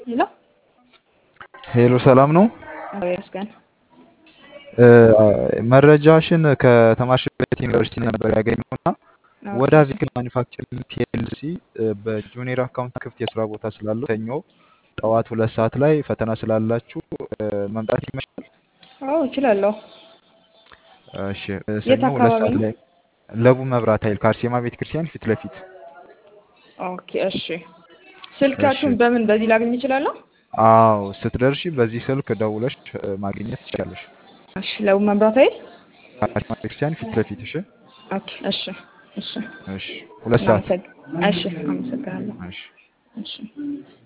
ሄሎ ሄሎ ሰላም ነው። ይመስገን። መረጃሽን ከተማርሽበት ዩኒቨርሲቲ ነበር ያገኘውና ወደ ቪክል ማኒፋክቸሪንግ ፒኤልሲ በጁኒየር አካውንት ክፍት የስራ ቦታ ስላለው ሰኞ ጠዋት ሁለት ሰዓት ላይ ፈተና ስላላችሁ መምጣት ይመሻል? አዎ እችላለሁ። እሺ የት ሰኞ ሁለት አካባቢ ሰዓት ነው? ላይ ለቡ መብራት ኃይል ከአርሴማ ቤተ ክርስቲያን ፊት ለፊት። ኦኬ እሺ። ስልካችሁን እሺ በምን በዚህ ላገኝ እችላለሁ? አዎ ስትደርሺ በዚህ ስልክ ደውለሽ እ፣ ማግኘት ትችላለሽ። እሺ ለቡ መብራት ኃይል ከአርሴማ ቤተ ክርስቲያን ፊት ለፊት። እሺ ኦኬ እሺ እሺ እሺ ሁለት ሰዓት እናመሰግ እሺ አመሰግናለሁ። እሺ እሺ